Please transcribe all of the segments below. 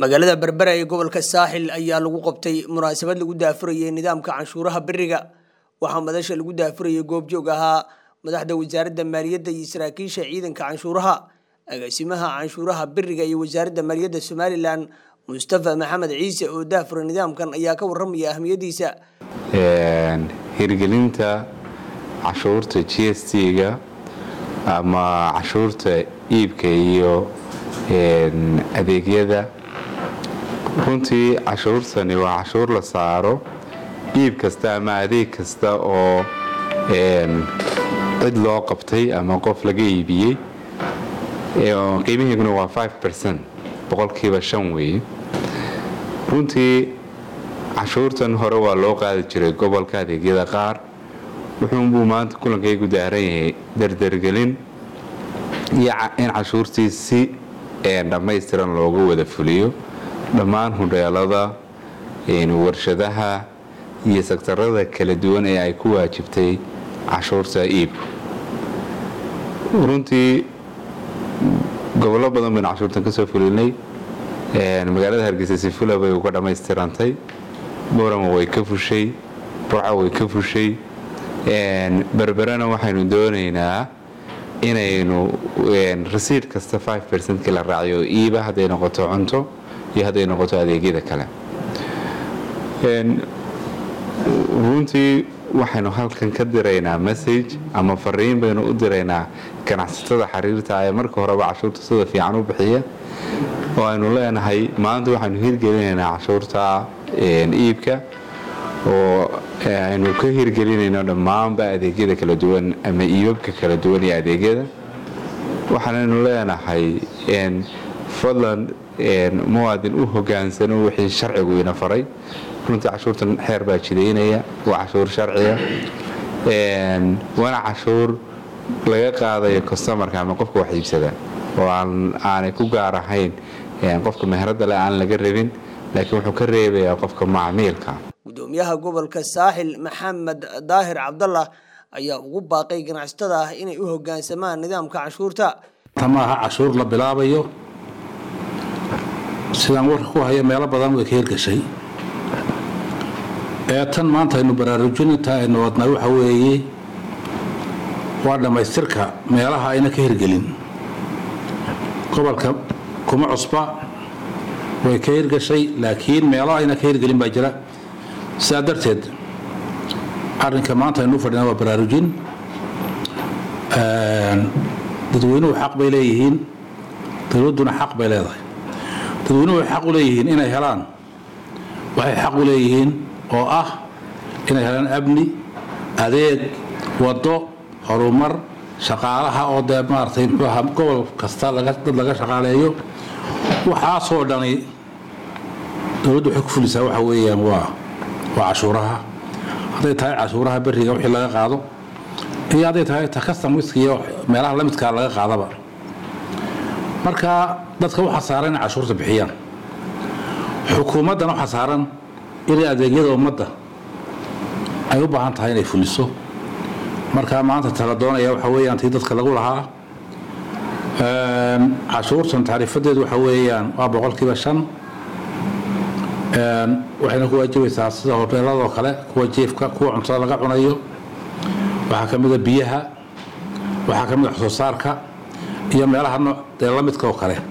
magaalada berbera ee gobolka saaxil ayaa lagu qabtay munaasabad lagu daafurayay nidaamka canshuuraha beriga waxaa madasha lagu daafurayay goobjoog ahaa madaxda wasaaradda maaliyadda iyo saraakiisha ciidanka canshuuraha agaasimaha canshuuraha beriga iyo wasaaradda maaliyadda somalilan mustafa maxamed ciise oo daafuray nidaamkan ayaa ka waramaya ahmiyadiisa hirgelinta cashuurta g s t-ga ama cashuurta iibka iyo adeegyada runtii cashuurtani waa cashuur la saaro iib kasta ama adeeg kasta oo cid loo qabtay ama qof laga iibiyey qiimihiiguna waa boqolkiiba shan weeye runtii cashuurtan hore waa loo qaadi jiray gobolka adeegyada qaar wuxuunbuu maanta kulankaygu daaran yahay dardargelin iyo in cashuurtii si dhammaystiran looga wada fuliyo dhammaan hudheelada warshadaha iyo sektarada kala duwan ee ay ku waajibtay cashuurta iibku runtii gobollo badan baynu cashuurtan kasoo fulinay magaalada hargeysa sifula bay uga dhammaystirantay borama way ka fushay burca way ka fushay berberena waxaynu doonaynaa inaynu rasiid kasta kii la raaciyo iiba hadday noqoto cunto iyo hadday noqoto adeegyada kale runtii waxaynu halkan ka diraynaa message ama fariin baynu u diraynaa ganacsatada xiriirta ee marka horeba cashuurta sida fiican u bixiya oo aynu leenahay maanta waxaynu hirgelinaynaa cashuurta iibka oo aynu ka hirgelinayno dhammaanba adeegyada kala duwan ama iibabka kala duwan iyo adeegyada waxaanaynu leenahay fadlan muwaadin u hogaansano wixii sharcigu ina faray runtii cashuurtan xeer baa jidaynaya waa cashuur sharciya waana cashuur laga qaadayo customarka ama qofka wax iibsada oo aanay ku gaar ahayn qofka meherada le aan laga rabin laakiin wuxuu ka reebayaa qofka macmiilka gudoomiyaha gobolka saaxil maxamed daahir cabdallah ayaa ugu baaqay ganacsatada ah inay u hogaansamaan nidaamka canshuurta tamaaha cashuur la bilaabayo sidaan warka ku hayo meelo badan way ka hirgashay ee tan maanta aynu baraarujinta aynu wadnay waxa weeye waa dhammaystirka meelaha ayna ka hirgelin gobolka kuma cusba way ka hirgashay laakiin meelaha ayna ka hirgelin baa jira sidaa darteed arrinka maanta aynu u fadhina waa baraarujin dadweynuhu xaq bay leeyihiin dowladduna xaq bay leedahay dadweynuhu waxay xaq u leeyihiin inay helaan waxay xaq u leeyihiin oo ah inay helaan amni adeeg waddo horumar shaqaalaha oo dee maaragtay muxuu ahaa gobol kasta dad laga shaqaaleeyo waxaasoo dhani dowladdu waxay ku fulisaa waxa weeyaan waa waa cashuuraha hadday tahay cashuuraha beriga wixii laga qaado iyo hadday tahay ta customiska iyo meelaha lamidkaa laga qaadaba marka dadka waxaa saaran inay cashuurta bixiyaan xukuumaddana waxaa saaran inay adeegyada ummadda ay u baahan tahay inay fuliso marka maanta tala doonaya waxa weeyaan tii dadka lagu lahaa cashuurtan tacriifadeedu waxa weeyaan waa boqolkiiba shan waxayna ku waajibaysaa sida hoteeladoo kale kuwa jiefka kuwa cuntada laga cunayo waxaa ka mida biyaha waxaa ka mid a soo saarka iyo meelaha nooc dee la midka oo kale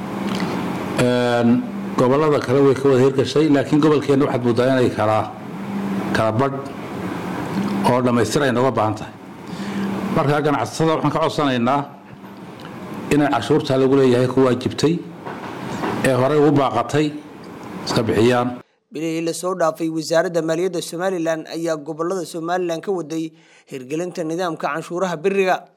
gobolada kale way ka wada hirgashay laakiin gobolkeenna waxaad moodaa inay kala kala badh oo dhammaystir ay nooga baahan tahay marka ganacsatada waxaan ka codsanaynaa inay cashuurtaa lagu leeyahay ku waajibtay ee horey ugu baaqatay iska bixiyaan bilihii lasoo dhaafay wasaaradda maaliyadda somalilan ayaa gobolada somalilan ka waday hirgelinta nidaamka canshuuraha beriga